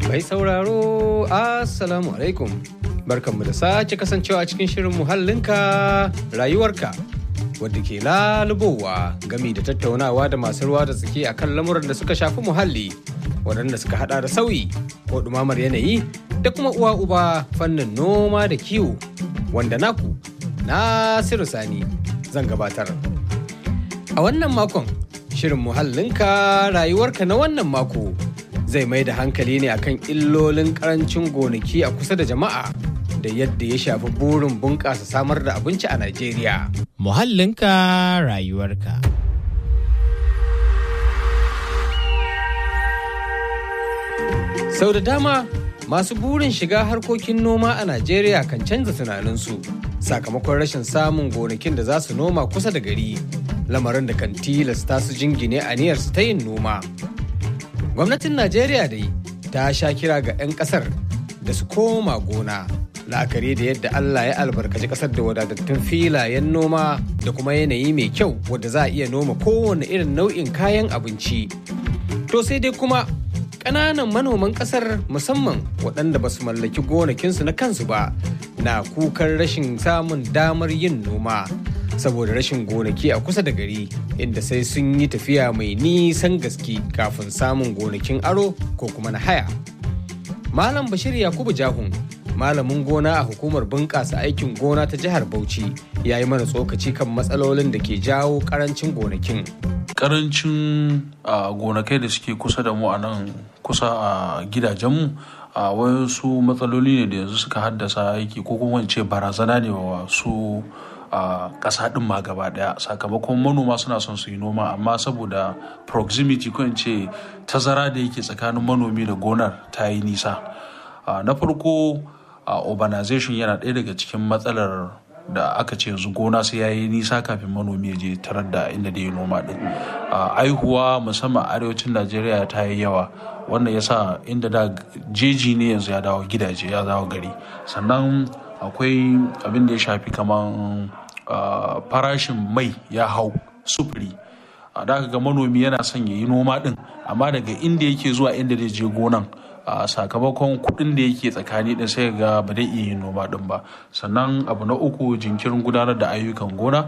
Mai sauraro, Assalamu alaikum. Barkanmu da sake kasancewa cikin shirin muhallinka rayuwarka. Wadda ke lalubowa gami da tattaunawa da masu ruwa da tsaki a kan lamuran da suka shafi muhalli, waɗanda suka hada da sauyi ko ɗumamar yanayi da kuma uwa uba fannin noma da kiwo, wanda naku Nasiru Sani zan gabatar. A wannan makon, shirin muhallinka rayuwarka na wannan mako zai mai da hankali ne akan illolin karancin gonaki a kusa da jama'a da yadda ya shafi burin bunƙasa samar da abinci a Najeriya. Muhallinka rayuwarka. Sau da dama masu burin shiga harkokin noma a Najeriya kan canza tunaninsu sakamakon rashin samun gonakin da za su noma kusa da gari lamarin da kan tilasta su jingine aniyarsu ta yin noma. Gwamnatin Najeriya dai ta sha kira ga 'yan kasar da su koma gona la'akari da yadda Allah ya albarkaci kasar da wadatattun filayen noma da kuma yanayi mai kyau wadda za a iya noma kowane irin nau'in kayan abinci. To sai dai kuma ƙananan manoman ƙasar musamman waɗanda ba su mallaki gonakinsu na kansu ba na kukan rashin samun damar yin noma saboda rashin gonaki a kusa da gari inda sai sun yi tafiya mai nisan gaske kafin samun gonakin aro ko kuma na haya. Malam Bashir Yakubu Jahun malamin gona a hukumar bunƙasa aikin gona ta jihar Bauchi ya yi mana tsokaci kan matsalolin da ke jawo ƙarancin gonakin. karancin gonakai da suke kusa da mu a nan kusa a gidajenmu a wasu matsaloli ne da yanzu suka haddasa aiki ko kuma ce barazana ne wa su a ƙasa ɗin ma gaba ɗaya sakamakon manoma suna son su yi noma amma saboda proximity ko in ce tazara da yake tsakanin manomi da gonar ta yi nisa na farko urbanization yana ɗaya daga cikin matsalar da aka ce yanzu gona sai ya yi nisa kafin manomi ya je tarar da inda da ya noma din aihuwa musamman arewacin najeriya ta yi yawa wannan ya sa inda da jeji ne yanzu ya dawo gidaje ya dawo gari sannan akwai abin da ya shafi kaman farashin mai ya hau sufuri da ga manomi yana son ya yi noma din amma daga inda yake zuwa inda zai je gonan a sakamakon kuɗin da yake tsakani din sai ga ba zai iya yin noma din ba sannan abu na uku jinkirin gudanar da ayyukan gona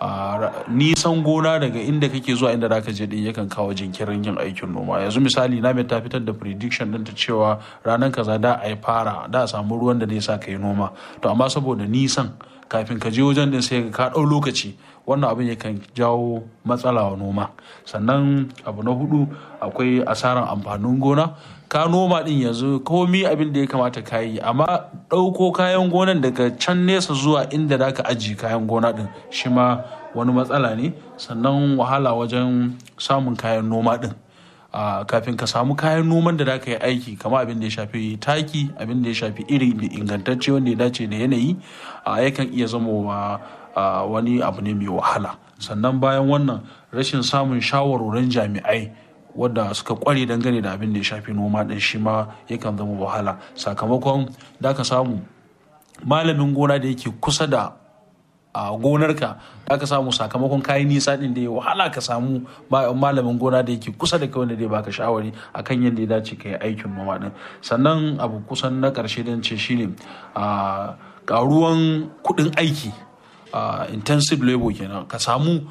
nisan gona daga inda kake zuwa inda zaka je din yakan kawo jinkirin yin aikin noma yanzu misali na ta fitar da prediction din ta cewa ranar kaza da a yi fara da a samu ruwan da zai sa ka yi noma to amma saboda nisan kafin ka je wajen din sai ka ɗau lokaci wannan abin yakan jawo matsala wa noma sannan abu na hudu akwai asaran amfanin gona ka noma din yanzu komi abin da ya kamata ka yi amma ɗauko kayan gonan daga can nesa zuwa inda za ka ajiye kayan gona din shi ma wani matsala ne sannan wahala wajen samun kayan noma din Uh, kafin ka samu kayan noman da za ka yi aiki kama abin da ya shafi taki abin da ya shafi iri ingantacce wanda ya dace da yanayi uh, yakan iya zama wa uh, wani abu ne mai wahala sannan bayan wannan rashin samun shawarwarin jami'ai wadda suka kware dangane da abin da ya shafi noma din shi ma yakan zama wahala sakamakon da ka samu malamin gona da yake kusa da a gonarka aka samu sakamakon kayan nisa din da ya wahala ka samu malamin gona da yake kusa da kai wanda zai baka shawari akan yadda ya dace ka yi aikin noma din sannan abu kusan na karshe dan ce shine a karuwan kudin aiki intensive labor kenan ka samu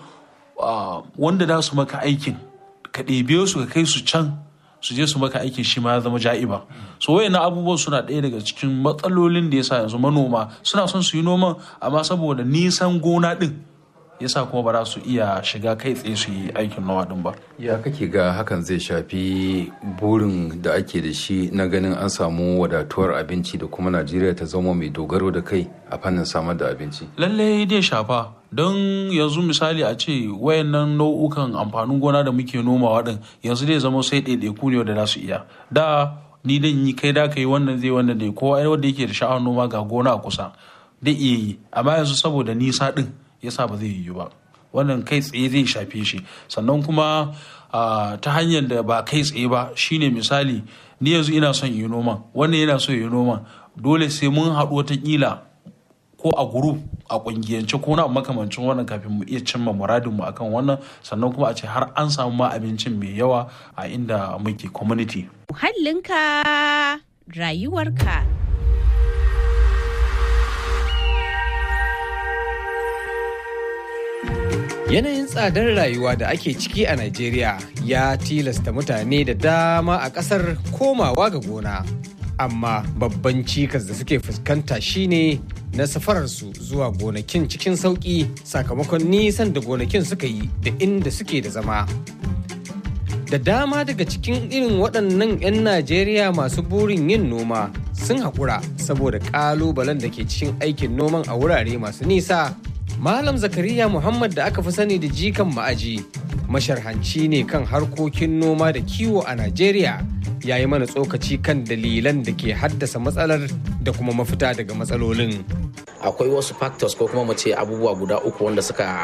wanda za su maka aikin ka ɗebe su ka kai su can su je su maka aikin shi ma ya zama ja'iba so wayannan abubuwan suna ɗaya daga cikin matsalolin da yasa yanzu manoma suna son su yi noman amma saboda nisan gona ɗin yasa kuma ba za su iya shiga kai tsaye su yi aikin noma ɗin ba ya kake ga hakan zai shafi burin da ake da shi na ganin an samu wadatuwar abinci da kuma najeriya ta zama mai dogaro da kai a fannin samar da abinci lallai dai shafa don yanzu misali a ce wayannan nau'ukan amfanin gona da muke nomawa din yanzu dai zama sai ɗaiɗaiku ne wanda za su iya da ni dan yi kai da kai wannan zai wannan dai kowa wanda yake da sha'awar noma ga gona a kusa dai iya yi amma yanzu saboda nisa din yasa ba zai yiwu ba wannan kai tsaye zai shafe shi sannan kuma ta hanyar da ba kai tsaye ba shine misali ni yanzu ina son yi noman wannan yana so yi noman dole sai mun haɗu watakila ko a group a kungiyance ko na makamancin wannan kafin mu iya cimma muradin mu akan wannan sannan kuma a ce har an samu ma abincin mai yawa a inda muke community Muhallinka rayuwarka. Yanayin tsadar rayuwa da ake ciki a Najeriya ya tilasta mutane da dama a ƙasar komawa ga gona. Amma babban cikas da suke fuskanta shine na safararsu zuwa gonakin cikin sauƙi sakamakon nisan da gonakin suka yi da inda suke da zama. Da dama daga cikin irin waɗannan 'yan Najeriya masu burin yin noma sun haƙura saboda ƙalubalen da ke cikin aikin noman a wurare masu nisa. Malam Zakariya Muhammad da aka fi sani da jikan ma'aji masharhanci ne kan harkokin noma da kiwo a Najeriya ya yi mana tsokaci kan dalilan da ke haddasa matsalar da kuma mafita daga matsalolin. akwai wasu factors ko kuma mu ce abubuwa guda uku wanda suka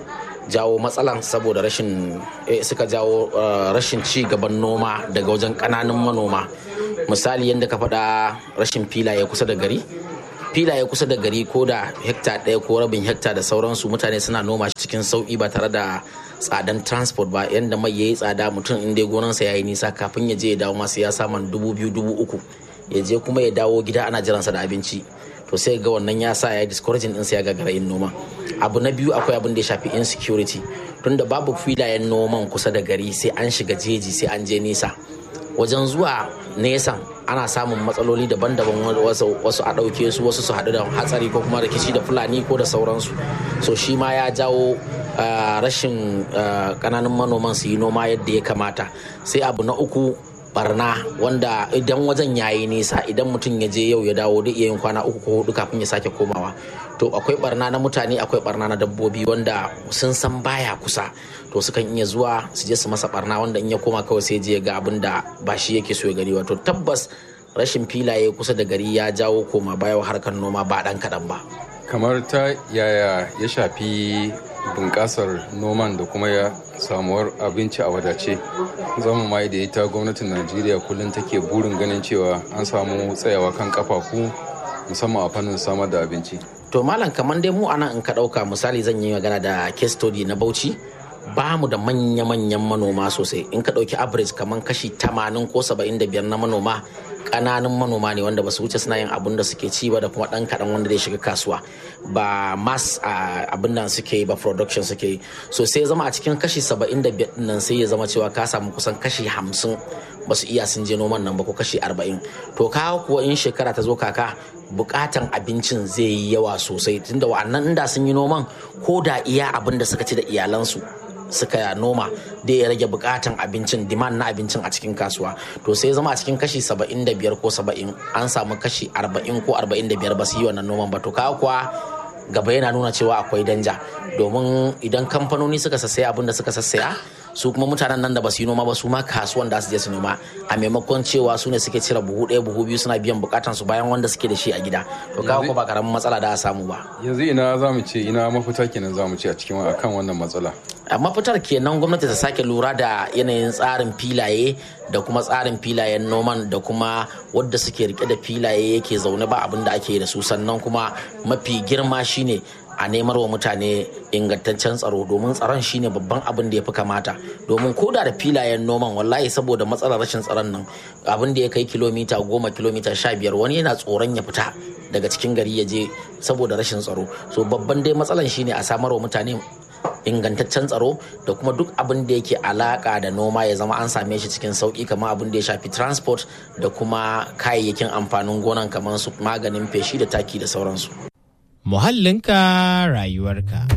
jawo matsalan saboda rashin eh, suka jawo uh, rashin ci gaban noma daga wajen kananun manoma misali yadda ka faɗa rashin filaye kusa da gari filaye kusa da gari ko da hekta ɗaya ko rabin hekta da sauransu mutane suna noma shi cikin sauƙi ba tare da tsadan transport ba yadda mai yayi tsada mutum in dai gonansa ya yi nisa kafin ya je ya dawo masu ya saman dubu biyu dubu uku ya je kuma ya dawo gida ana jiransa da abinci to sai ga wannan ya sa ya yi discouraging ɗinsa ya gagara yin noma abu na biyu akwai abin da ya shafi insecurity tunda babu filayen noman kusa da gari sai an shiga jeji sai an je nisa wajen zuwa nesan ana samun matsaloli daban-daban wasu, wasu a ɗauke su wasu su haɗu da hatsari ko kuma rikici da fulani ko da sauransu so shi ma ya jawo uh, rashin uh, ƙananan manoman su yi noma yadda ya kamata sai abu na uku barna wanda idan wajen yayi nisa idan mutum ya je yau ya dawo da iya yin kwana uku ko hudu kafin ya sake komawa to akwai barna na mutane akwai barna na dabbobi wanda sun san baya kusa to sukan iya zuwa su je su masa barna wanda in ya koma kawai sai je ga abin da ba shi yake so ya gani wato tabbas rashin filaye kusa da gari ya jawo koma baya harkar noma ba dan kaɗan ba kamar ta yaya ya shafi bunƙasar noman da kuma ya samuwar abinci a wadace zama mai da ita gwamnatin najeriya kullum take burin ganin cewa an samu tsayawa kan kafafu musamman a fannin samar da abinci to malam kamar dai mu anan in ka ɗauka misali zan yi magana da case study na bauchi ba mu da manya-manyan manoma sosai in ka ɗauki average kamar kashi 80 ko 75 na manoma ƙananun manoma ne wanda ba su wuce suna yin abin da suke ci ba da kuma ɗan kaɗan wanda zai shiga kasuwa ba mass abin nan suke yi ba production suke yi so sai ya zama a cikin kashi 75 nan sai ya zama cewa ka samu kusan kashi 50 ba su iya sun je noman nan ba ko kashi 40 to ka kuwa in shekara ta zo kaka bukatan abincin zai yi yawa sosai tunda wa'annan inda sun yi noman ko da iya abin da suka ci da iyalansu suka noma da ya rage bukatan abincin demand na abincin a cikin kasuwa to sai zama a cikin kashi 75 ko 70 an samu kashi 40 ko 45 ba su yi wannan noman ba to kawo kuwa gaba yana nuna cewa akwai danja domin idan kamfanoni suka sassaya abin da suka sassaya su kuma mutanen nan da ba su yi noma ba su ma kasuwan da su je su noma a maimakon cewa su ne suke cire buhu ɗaya buhu biyu suna biyan bukatan su bayan wanda suke da shi a gida to kawo ko ba karamin matsala da a samu ba yanzu ina za mu ce ina mafita kenan za mu ce a cikin akan wannan matsala a mafitar kenan gwamnati ta sake lura da yanayin tsarin filaye da kuma tsarin filayen noman da kuma wadda suke rike da filaye yake zaune ba abin da ake da su sannan kuma mafi girma shine a nemar wa mutane ingantaccen tsaro domin tsaron shine babban abin da ya fi kamata domin koda da filayen noman wallahi saboda matsalar rashin tsaron nan abin da ya kai kilomita goma kilomita sha biyar wani yana tsoron ya fita daga cikin gari ya je saboda rashin tsaro so babban dai matsalan shine a samar wa mutane ingantaccen tsaro da kuma duk abin da yake alaka da noma ya zama an same shi cikin sauki kamar abin da ya shafi transport da kuma kayayyakin amfanin gonan kamar su maganin feshi da taki da sauransu Muhallinka rayuwarka.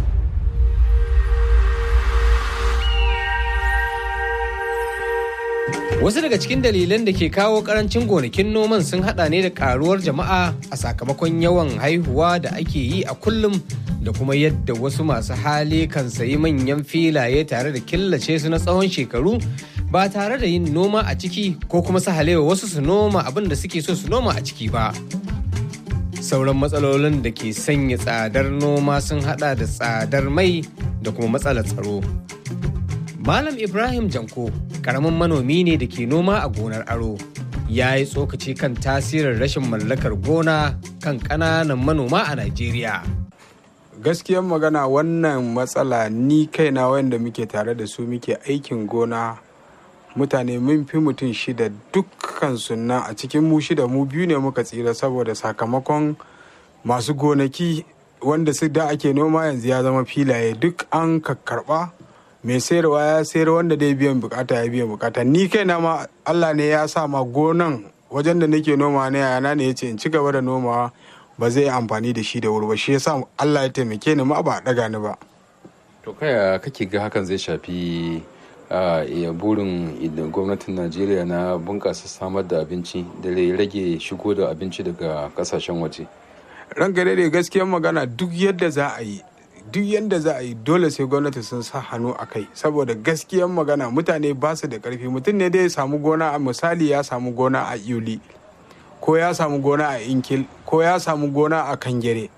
Wasu daga cikin dalilan da ke kawo karancin gonakin noman sun hada ne da karuwar jama'a a sakamakon yawan haihuwa da ake yi a kullum da kuma yadda wasu masu hali kan sayi manyan filaye tare da killace su na tsawon shekaru ba tare da yin noma a ciki ko kuma su halewa wasu su noma abin da suke so su noma a ciki ba. Sauran matsalolin da ke sanya tsadar noma sun hada da tsadar mai da kuma matsalar tsaro. Malam Ibrahim Janko karamin manomi ne da ke noma a gonar aro ya yi tsokaci kan tasirin rashin mallakar gona kan ƙananan manoma a Najeriya. gaskiyar magana wannan matsala ni kaina wanda muke tare da su muke aikin gona mutane mun fi mutum shida dukkan sunna a cikin mu shida mu biyu ne muka tsira saboda sakamakon masu gonaki wanda su da ake noma yanzu ya zama filaye duk an karba mai sayarwa ya sayar wanda dai biyan bukata ya biyan bukata ni kaina ma allah ne ya sa ma gonan wajen da nake noma ne yana ne ya ce in ci gaba da nomawa ba zai yi amfani da shi da wuri ba shi yasa Allah ya taimake ni ma ba a daga ni ba to kaya kake ga hakan zai shafi a burin gwamnatin najeriya na bunƙasa samar da abinci da rage shigo da abinci daga kasashen waje ranka daidai gaskiyar magana duk yadda za a yi duk yadda za a yi dole sai gwamnati sun sa hannu a kai saboda gaskiyar magana mutane ba su da karfi mutum ne dai ya samu gona a misali ya samu gona a yuli ko ya samu gona a inkil ko ya samu gona a kangere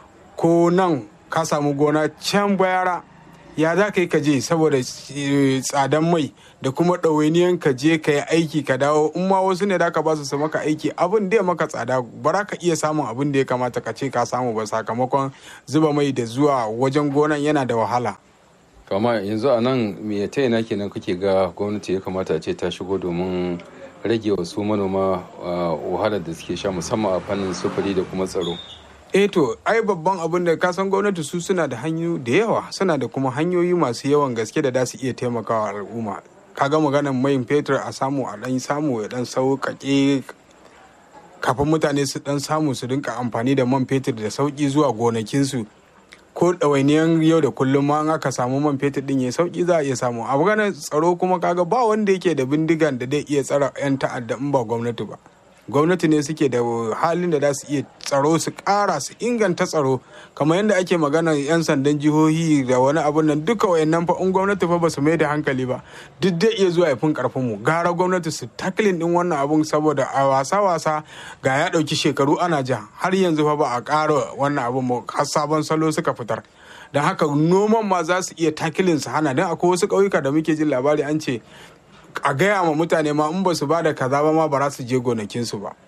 ko nan ka samu gona can bayara ya za ka yi ka je saboda tsadan mai da kuma ɗawainiyan ka je ka yi aiki ka dawo in ma wasu ne da ka ba su maka aiki abin da ya maka tsada ba za ka iya samun abin da ya kamata ka ce ka samu ba sakamakon zuba mai da zuwa wajen gonan yana da wahala kama yanzu a nan me ta ina kenan kake ga gwamnati ya kamata a ce ta shigo domin rage wasu manoma wahalar da suke sha musamman a fannin sufuri da kuma tsaro eh to ai babban abin da kasan gwamnati su suna da hanyoyi da yawa suna da kuma hanyoyi masu yawan gaske da za su iya taimakawa al'umma kaga maganar mai fetur a samu a dan samu ya dan sauƙaƙe kafin mutane su dan samu su rinka amfani da man fetur da sauƙi zuwa gonakinsu ko ɗawainiyan yau da kullum ma aka samu man fetur din ya sauki za a iya samu a maganar tsaro kuma kaga ba wanda yake da bindigan da zai iya tsara 'yan ta'adda in ba gwamnati ba gwamnati ne suke da halin da za su iya tsaro su ƙara su inganta tsaro kamar yadda ake magana 'yan sandan jihohi da wani abun nan duka wayannan fa in gwamnati fa ba su mai da hankali ba duk dai iya zuwa fin karfin mu gara gwamnati su taklin din wannan abun saboda a wasa wasa ga ya ɗauki shekaru ana ja har yanzu fa ba a ƙara wannan abun ba har sabon salo suka fitar don haka noman ma za su iya takilin su hana don akwai wasu ƙauyuka da muke jin labari an ce a gaya ma mutane ma in ba su ba da kaza ba ma ba za su je gonakinsu ba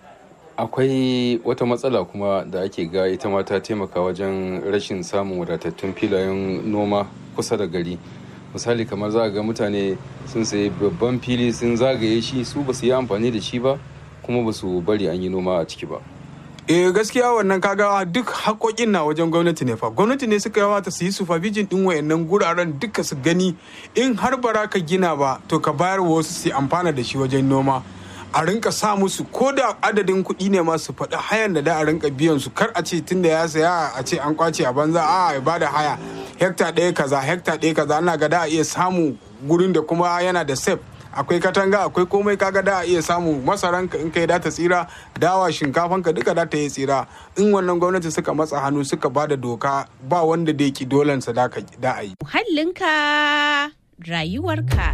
akwai wata matsala kuma da ake ga ita ma ta taimaka wajen rashin samun wadatattun filayen noma kusa da gari misali kamar za ga mutane sun sayi babban fili sun zagaye shi su ba su yi amfani da shi ba kuma ba su bari an yi noma a ciki ba eh gaskiya wannan kaga duk haƙoƙin na wajen gwamnati ne fa gwamnati ne suka yawata su yi supervision din wayannan guraren duka su gani in har bara ka gina ba to ka bayar wa wasu su amfana da shi wajen noma a rinka sa musu ko da adadin kuɗi ne ma su faɗi hayan da da a rinka biyan su kar a ce tunda ya saya a ce an kwace a banza a ya bada haya hekta ɗaya kaza hekta ɗaya kaza ana ga da a iya samu gurin da kuma yana da safe akwai katanga akwai komai kaga da a iya samu masaran ka in kai da ta tsira dawa shinkafan ka duka da ta yi tsira in wannan gwamnati suka matsa hannu suka ba da doka ba wanda da ki dolansa da a yi Muhallinka rayuwarka.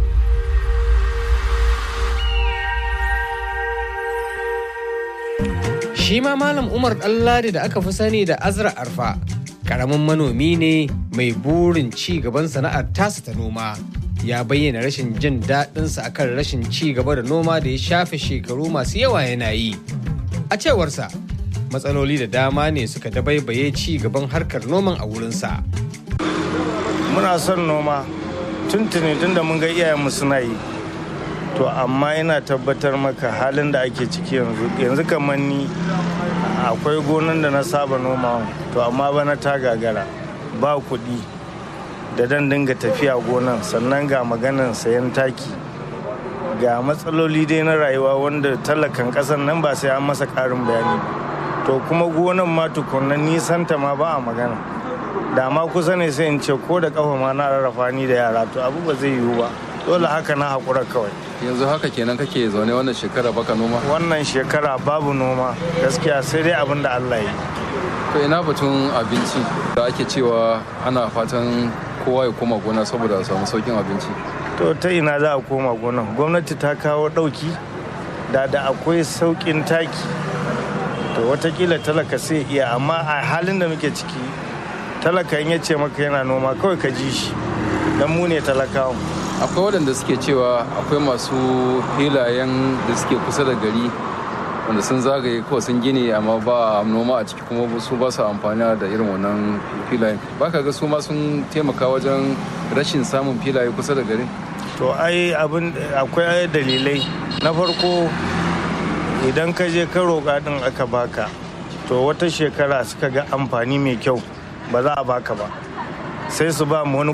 Shi ma Malam Umar Ɗanladi da aka fi sani da Azra Arfa, ƙaramin manomi ne mai burin ci gaban sana'ar tasa ta noma. Ya bayyana rashin jin daɗinsa akan rashin ci gaba da noma da ya shafe shekaru masu yawa yana yi. A cewarsa, matsaloli da dama ne suka dabaibaye ci gaban harkar noman a wurinsa. muna son noma tuntuni tun da mun ga iyayenmu suna yi to amma ina tabbatar maka halin da ake ciki yanzu yanzu kamar ni akwai gonan da na saba noma to amma bana ta gagara ba kuɗi da dan dinga tafiya gonan sannan ga maganan sayan taki ga matsaloli dai na rayuwa wanda talakan ƙasan nan ba sai an masa ƙarin bayani to kuma gonan ma tukunna nisanta ma ba a magana da ma kusa ne sai in ce ko da kafa ma na rarrafa ni da yara to abu ba zai yiwu ba dole haka na haƙura kawai yanzu haka kenan kake zaune wannan shekara baka noma wannan shekara babu noma gaskiya sai dai abin da allah yi to ina batun abinci da ake cewa ana fatan kowa ya koma gona saboda a samu saukin abinci to ta ina za a koma gonan gwamnati ta kawo ɗauki da da akwai sauƙin taki to watakila talaka sai iya amma a halin da muke ciki talaka in ya ce maka yana noma kawai ka ji shi don mu ne talakawa akwai waɗanda suke cewa akwai masu filayen da suke kusa da gari wanda sun zagaye kawai sun gini amma ba noma a ciki kuma su ba su amfani da irin wannan filayen ba ka ga su ma sun taimaka wajen rashin samun filaye kusa da gari to ai abin akwai dalilai na farko idan ka je ka roƙa din aka baka to wata shekara suka ga amfani mai kyau ba za a baka ba sai su ba mu wani